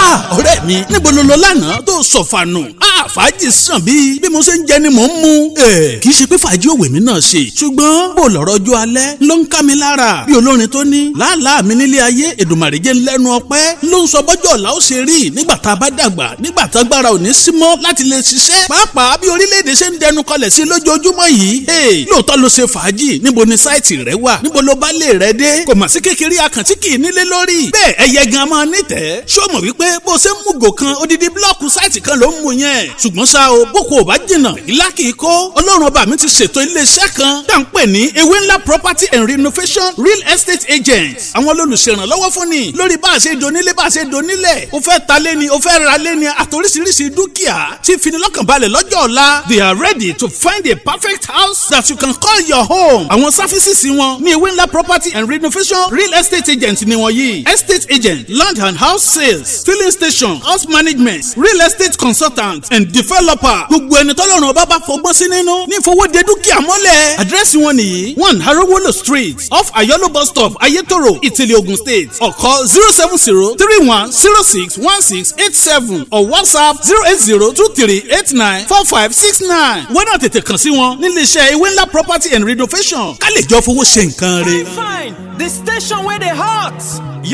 ọ̀rẹ́ mi níbo ló lọ lánàá tó sọ̀fànù fàájì sàn bíi bí mo ṣe ń jẹ ni mò ń mu. kì í ṣe pé fàájì òwe mi náà ṣe ṣùgbọ́n bó lọ́rọ̀ ọjọ́ alẹ́ ló ń ká mi lára bí olórin tó ní làálàá mi nílé ayé èdùmàrè jẹ́ lẹ́nu ọpẹ́ ló ń sọ bọ́jọ́ ọ̀la ó ṣe rí nígbà tá a bá dàgbà nígbà tá agbára ò ní sí mọ́ láti lè ṣiṣẹ́ pàápàá bí orílẹ̀-èdè ṣe ń dẹnu kọlẹ̀ sí lójoojúmọ́ yìí lóòótọ́ ló ṣe fàájì níbo ni sáìtì rẹ wà níbo ló bá lè rẹ dé kò mà sí kékeré àkàntí kì í nílé lórí bẹ́ẹ̀ ẹyẹ gan máa nítẹ̀ẹ́ ṣó mọ̀ wípé bó ṣe ń mú gò kan odidi blọ́ọ̀kù sáìtì kan ló ń mu yẹn ṣùgbọ́n ṣá o boko ò bá jìnnà ìlà kìí kó ọlọ́run ọba mi ti ṣètò iléeṣẹ́ kan tá à ń pè ní ewé ńlá property and renovation real estate agent àwọn olùṣèrànlọ́wọ́ fún ni lórí bá a ṣe donílé bá a ṣe donílẹ̀ o fẹ́ ta lé ni o fẹ́ ra lé ni àtòríṣiríṣi dúkìá tí finilọ́kànbalẹ̀ lọ́jọ́ ọ̀la they are ready to find a perfect house that you can call your home àwọn sáfísìsì wọn ní ewé ńlá property and renovation real estate agent ni wọ́n yìí estate agent land and house sales filling station house management real estate consultant and developer gbogbo ẹni tọ́lọ́run ọba bá fọgbọ́n sí nínú ní ìfowóde dúkìá mọ́lẹ̀. àdírẹ́sì wọn nìyí one harowolo street off ayolo bus stop ayetoro ìtìlẹ̀ ogun state ọ̀kọ́ zero seven zero three one zero six one six eight seven or whatsapp zero eight zero two three eight nine four five six nine. wọ́n náà tètè kàn sí wọn nílé iṣẹ́ ewé ńlá property and renovation ká lè jọ fowó ṣe nǹkan rẹ. fine fine the station wey dey hot.